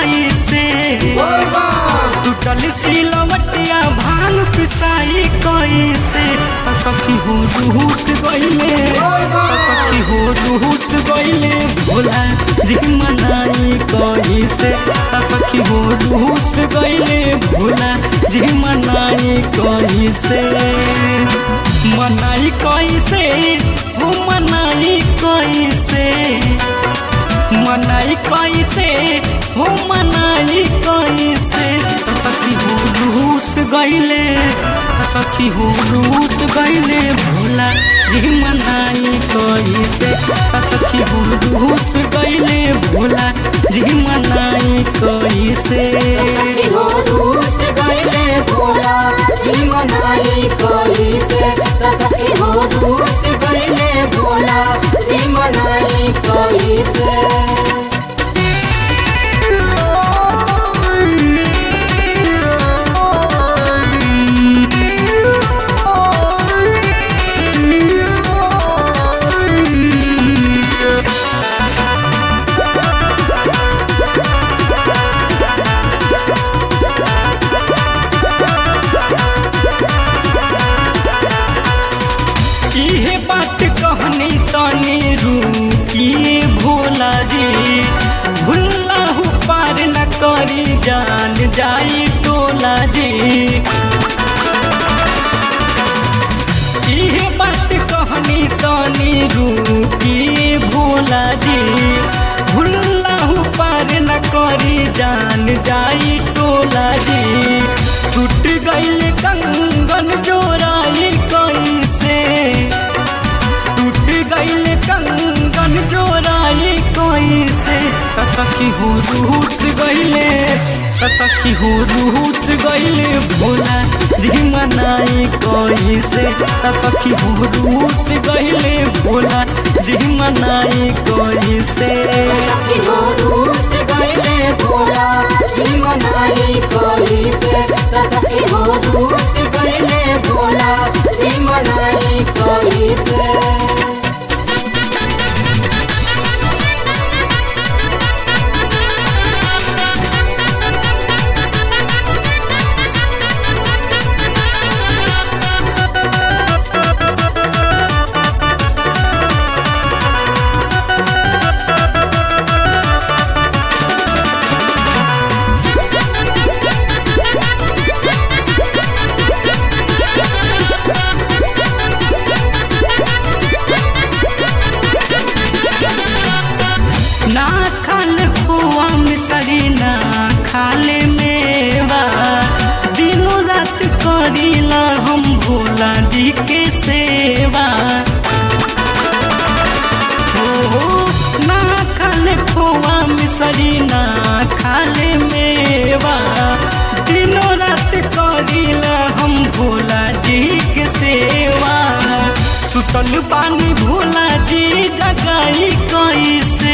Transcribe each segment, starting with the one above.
कैसे टूटल सिलवटिया भांग पिसाई कैसे त सखी हो रूस गईले त सखी हो रूस गईले भोला जी मनाई कैसे त सखी हो रूस गईले भोला जी मनाई कैसे मनाई कैसे हो मनाई कैसे मनाई कैसे हो मनाई कैसे त सखी हो रूस गईले त सखी हो रूस गईले भोला जी मनाई कैसे त सखी हो रूस गईले भोला जी मनाई कैसे सखी हो रूस गईले भोला जी मनाई कैसे त सखी हो रूस गईले भोला जी मनाई कैसे इहे बात कहनी तनी रुकिए भोला जी भुल्ला हु पार न करी जान जाई टोला जी इहे बात कहनी तनी रुकिए भोला जी भुल्ला हु पार न करी जान जाई टोला जी टूट गईल कंगन जोराई कैसे टूट गईल कंगन जोराई कैसे त सखी हो रूस गईले त सखी हो रूस गईले भोला जी मनाई कैसे त सखी हो रूस गईले भोला जी मनाई कैसे सखी हो रूस गईले भोला जी मनाई कैसे त सखी हो रूस गईले भोला जी मनाई कैसे ना खाल खोआ मिसरी ना खाले मेवा दिनों रात करीला हम भोला जी के सेवा हो ना खाले खोआ मिसरी ना खाले मेवा दिनों रात करीला हम भोला जी के सेवा सुतल पानी भोला जी जगाई कैसे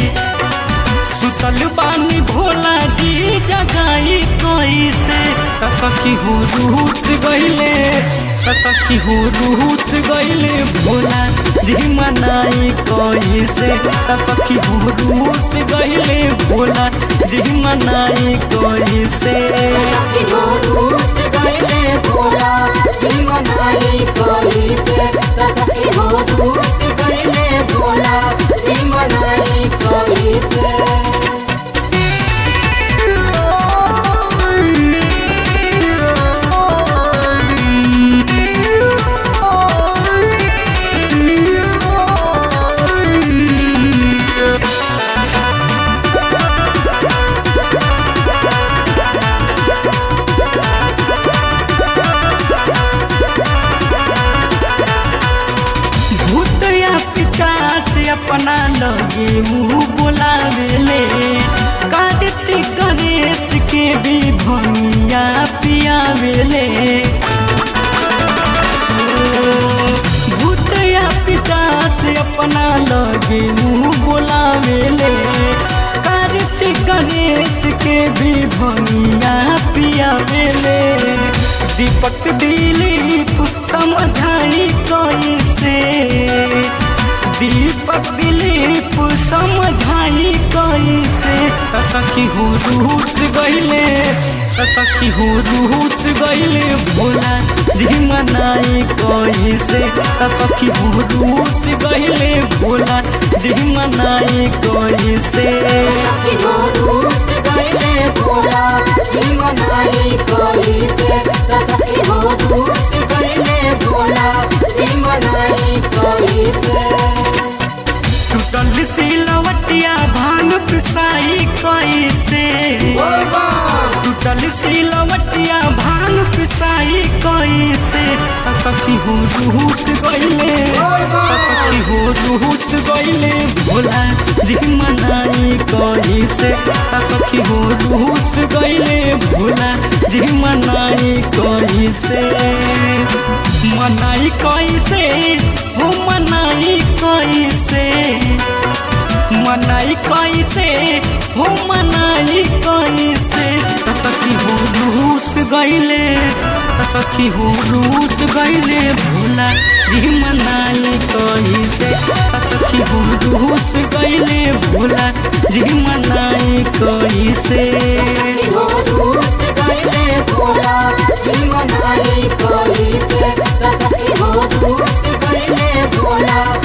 सुतल पानी भोला जी जगाई कैसे त सखी हो रूस गईले त सखी हो रूस गईले भोला जी मनाई कैसे त सखी हो रूस गईले भोला जी मनाई कैसे सखी हो रूस गईले भोला जी मनाई कैसे त सखी हो रूस गईले भोला जी मनाई कैसे भूत या पिचास अपना लगे मुँह बुलावेले कार्तिक गणेश के भी भंगिया पियावेले भूत या पिचास अपना लगे मुँह बुलावेले कार्तिक गणेश के भी भंगिया पियावेले दीपक दिलीप समझाई कैसे दीपक दिलीप समझाई कैसे त सखी हो रूस गईले त सखी हो रूस गईले भोला जी मनाई कैसे त सखी हो रूस गईले भोला जी मनाई कैसे सखी हो रूस गईले भोला जी मनाई कैसे त सखी हो रूस गईले भोला जी मनाई कैसे टूटल सिलवटिया भांग पिसाई कैसे टूटल सिलवटिया भांग पिसाई कैसे त सखी हो रूस गईले त सखी हो रूस गईले भोला जी मनाई कैसे त सखी हो रूस गईले भोला जी मनाई कैसे मनाई कैसे हो मनाई कैसे मनाई कैसे हो मनाई कैसे त सखी हो रूस गईले त सखी हो रूस गईले भोला जी मनाई कैसे त सखी हो रूस गईले भोला जी मनाई कैसे सखी हो रूस गईले भोला जी मनाई कैसे त सखी हो रूस गईले भोला